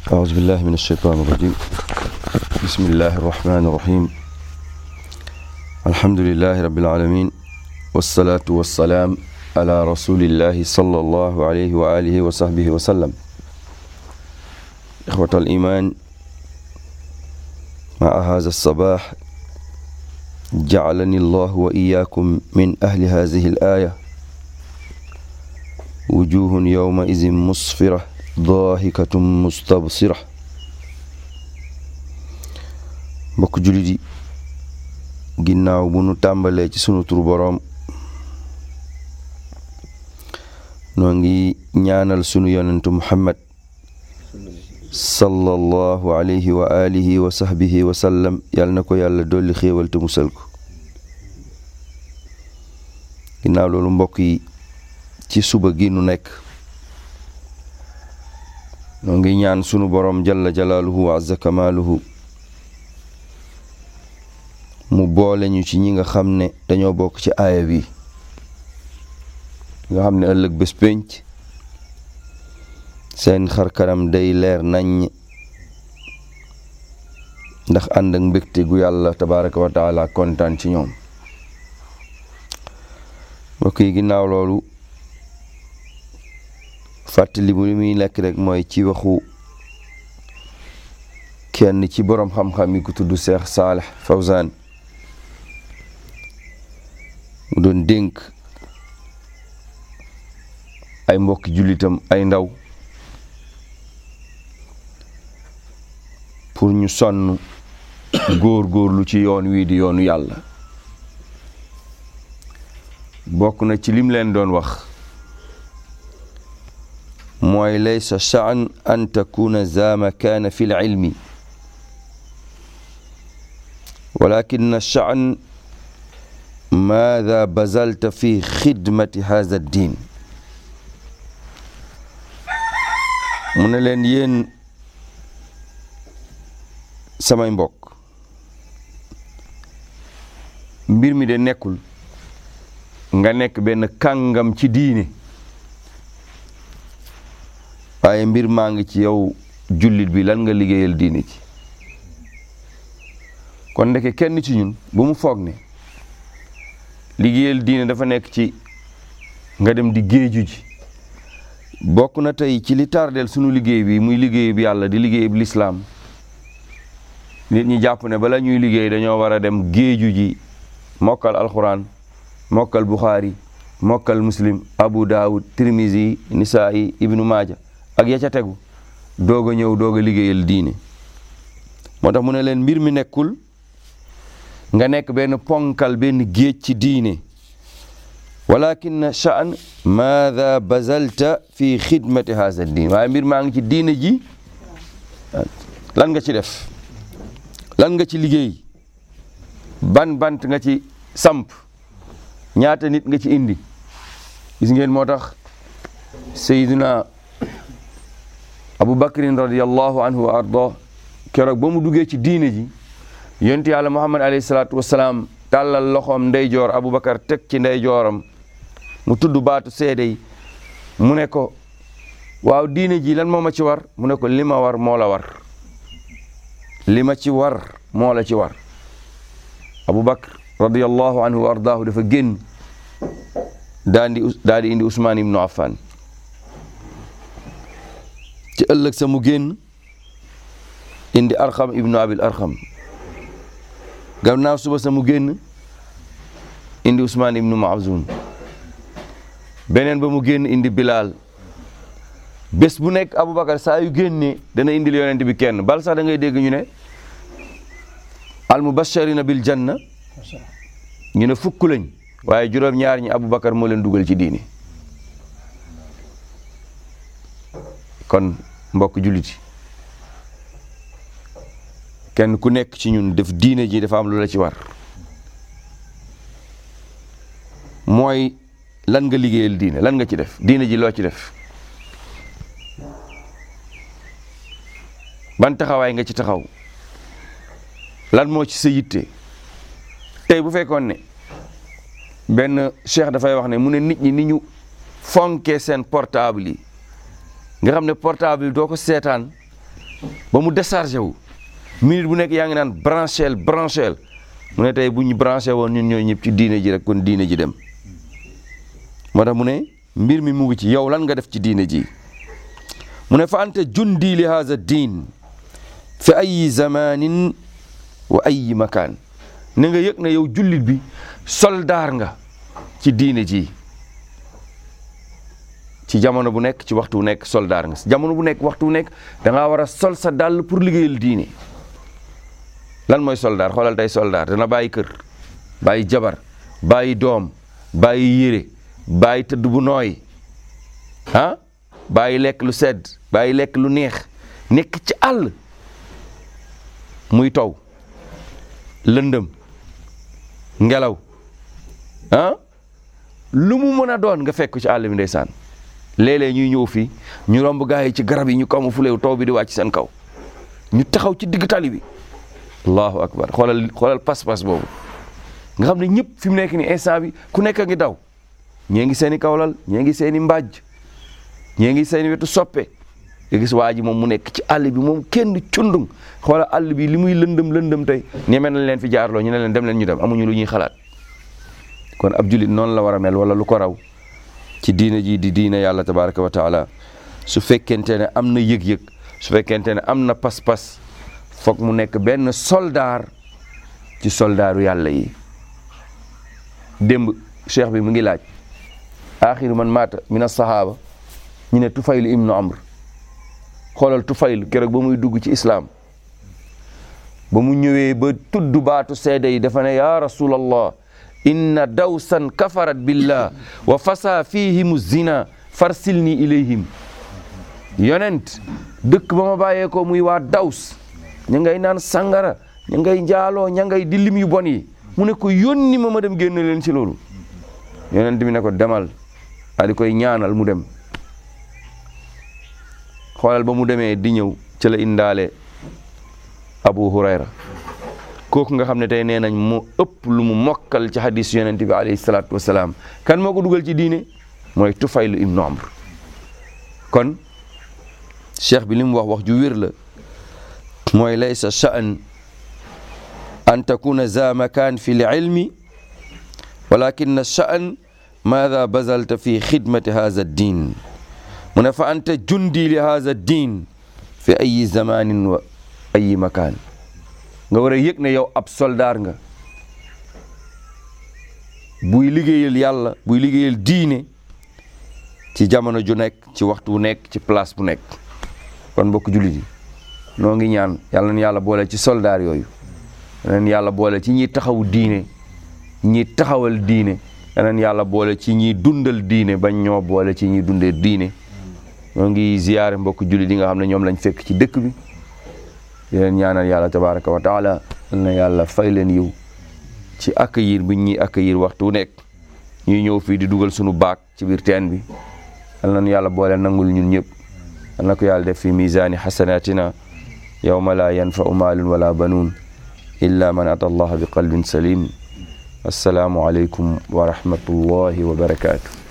أعوذ بالله من الشيطان الرجيم بسم الله الرحمن الرحيم الحمد لله رب العالمين والصلاة والسلام على رسول الله صلى الله عليه وآله وصحبه وسلم إخوة الإيمان مع هذا الصباح جعلني الله وإياكم من أهل هذه الآية وجوه يومئذ مصفرة ضاحكة مستبصرة mbokk jullit yi ginnaaw bu nu tàmbalee ci sunu tur boroom noo ngi ñaanal sunu yonentu muhammad sallallahu alayhi wa alihi wa sahbihi wa sallam yàlla na ko yàlla dolli xéewal te musal ko ginnaaw loolu mbokk yi ci suba gi nu nekk noo ngi ñaan sunu boroom jalla jalaaluhu wa azza kamaaluhu mu boole ñu ci ñi nga xam ne dañoo bokk ci aaya bi nga xam ne ëllëg bés pénc seen xar kanam day leer nañ ndax ànd ak mbégte gu yàlla tabaraka wa taala kontaan ci ñoom mbokk yi ginnaaw loolu fàttali bu li muy nekk rek mooy ci waxu kenn ci boroom xam-xam yi ku tudd Seex Saalih Fawzaan mu doon dénk ay mbokki jullitam ay ndaw pour ñu sonn góor-góorlu ci yoon wii di yoonu yàlla bokk na ci lim leen doon wax mooy laysa shaan an takuna za makaana fi lcilmi walakin shaan maada bazalta fi xidmati hada ddin mu ne leen yéen samay mbokk mbir mi de nekkul nga nekk benn kàngam ci diine waaye mbir maa ngi ci yow jullit bi lan nga liggéeyal diine ci kon ndeke kenn ci ñun bu mu foog ne liggéeyal diine dafa nekk ci nga dem di géeju ji bokk na tey ci li tardeel sunu liggéey bi muy liggéey bi yàlla di liggéey bi lislaam nit ñi jàpp ne bala ñuy liggéey dañoo war a dem géeju ji mokkal alxuraan mokkal buxaari mokkal muslim abu daawud tirmisi nisaayi ibnu maaja ak ya ca tegu doog a ñëw doog a liggéeyal diine moo tax mu ne leen mbir mi nekkul nga nekk benn ponkal benn géej ci diine walakin shaan maada bazalta fi xidmati haza diin waaye mbir maa ngi ci diine ji lan nga ci def lan nga ci liggéey ban bant nga ci samp ñaata nit nga ci indi gis ngeen moo tax sayyiduna abu bakrin radiallahu anhu wa arda keroog ba mu duggee ci diine ji yonent yàlla muhammad alayhi salaatu wasalaam tàllal loxoom ndeyjoor abu bakar teg ci ndeyjooram mu tudd baatu seede yi mu ne ko waaw diine ji lan moo ma ci war mu ne ko li ma war moo la war li ma ci war moo la ci war abu bakar radiallahu anhu wa ardaahu dafa génn daa di daa di indi usmaan ibnu affan ci ëllëg sa mu génn indi arxam ibnu abil arxam gannaaw suba sa mu génn indi usmaan ibnu maazun beneen ba mu génn indi bilaal bés bu nekk aboubacar saa yu génnee dana indil yonent bi kenn bal sax da ngay dégg ñu ne al mubashirina bil janna ñu ne fukk lañ waaye juróom ñaar ñi aboubacar moo leen dugal ci diini kon mbokk julliti kenn ku nekk ci ñun def diine ji dafa am lu la ci war mooy lan nga liggéeyal diine lan nga ci def diine ji loo ci def ban taxawaay nga ci taxaw lan moo ci sa yitte tey bu fekkoon ne benn cheikh dafay wax ne mu ne nit ñi ni ñu fonkee seen portable yi nga xam ne portable yi doo ko seetaan ba mu déchargé wu minute bu nekk yaa ngi naan branchel branchel mu ne tey bu ñu branché woon ñun ñoo ñëpp ci diine ji rek kon diine ji dem moo tax mu ne mbir mi mu ngi ci yow lan nga def ci diine ji mu ne fa anta jundi li haza diin fi ayi zamanin wa ayi makaan ne nga yëg na yow jullit bi soldaar nga ci diine ji ci jamono bu nekk ci waxtu bu nekk soldaar nga jamono bu nekk waxtu bu nekk da ngaa war a sol sa dàll pour liggéeyal diine lan mooy soldaar xoolal tey soldaar dana bàyyi kër bàyyi jabar bàyyi doom bàyyi yére bàyyi tëdd bu nooy ah bàyyi lekk lu sedd bàyyi lekk lu neex nekk ci àll muy taw lëndëm ngelaw ah lu mu mën a doon nga fekk ci àll bi ndeysaan léeg-léeg ñuy ñëw fii ñu romb gaa yi ci garab yi ñu kaw ma fuleew taw bi di wàcc seen kaw ñu taxaw ci digg tali bi allahu akbar xoolal xoolal pas-pas boobu nga xam ne ñëpp fi mu nekk ni instant bi ku nekk a ngi daw ñee ngi seen i kawlal ñee ngi seen i mbàjj ñee ngi seen i wetu soppe nga gis waa ji moom mu nekk ci àll bi moom kenn cundung xoolal àll bi li muy lëndëm lëndëm tey ñeme nañ leen fi jaarloo ñu ne leen dem leen ñu dem amuñu lu ñuy xalaat kon ab julit noonu la war a mel wala lu ko raw ci diina ji di diina yàlla tabaraka wa taala su fekkente ne am na yëg-yëg su fekkente ne am na pas-pas foog mu nekk benn soldaar ci soldaaru yàlla yi démb cheikh bi mu ngi laaj axiru man maata min as-sahaaba ñu ne tufaylu ibnu amr xoolal tufaylu keroog ba muy dugg ci islaam ba mu ñëwee ba tudd baatu seede yi dafa ne ya rasulallah inna dawsan kafarat billah wa fasa fihimu zina farsilni ilayhim yonent dëkk ba ma bàyyee ko muy waa daws ña ngay naan sangara ña ngay njaaloo ña ngay di lim yu bon yi mu ne ko yónni ma ma dem génn leen ci loolu yonent bi ne ko demal daa di koy ñaanal mu dem xoolal ba mu demee di ñëw ci la indaale Abu Hurayra kooku nga xam ne tey nee nañ mu ëpp lu mu mokkal ci hadis yonent bi alayhi salaatu wasalaam kan moo ko dugal ci diine mooy Tufaylu ibnu Amr kon cheikh bi li mu wax wax ju wér la mooy laysa sha'an an takuna za makan fi lilmi walakin sha'an maada bazalta fi xidmati hadha ddin mu ne fa anta jundi li hadha ddin fi ayi zamanin wa ayi makan nga war a yëg ne yow ab soldaar nga buy liggéeyal yàlla buy liggéeyal diine ci jamono ju nekk ci waxtu bu nekk ci place bu nekk kon mbokk jullit yi noo ngi ñaan yàlla na yàlla boole ci soldaar yooyu yeneen yàlla boole ci ñiy taxaw diine ñi taxawal diine yeneen yàlla boole ci ñiy dundal diine bañ ñoo boole ci ñiy dundee diine noo ngi ziyaare mbokk jullit yi nga xam ne ñoom lañ fekk ci dëkk bi di leen ñaanal yàlla tabaraka wa taala yal na yàlla fay leen yiw ci accueillir bi ñuy accueillir waxtu wu nekk ñuy ñëw fii di dugal sunu baak ci biir teen bi yal nañu yàlla boole nangul ñun ñëpp yal na ko yàlla def fi misaani xasanatina yawma la yanfau maalun wala banuun illa man ata allaha bi qalbin salim assalaamu aleykum wa rahmatullahi wa barakaatu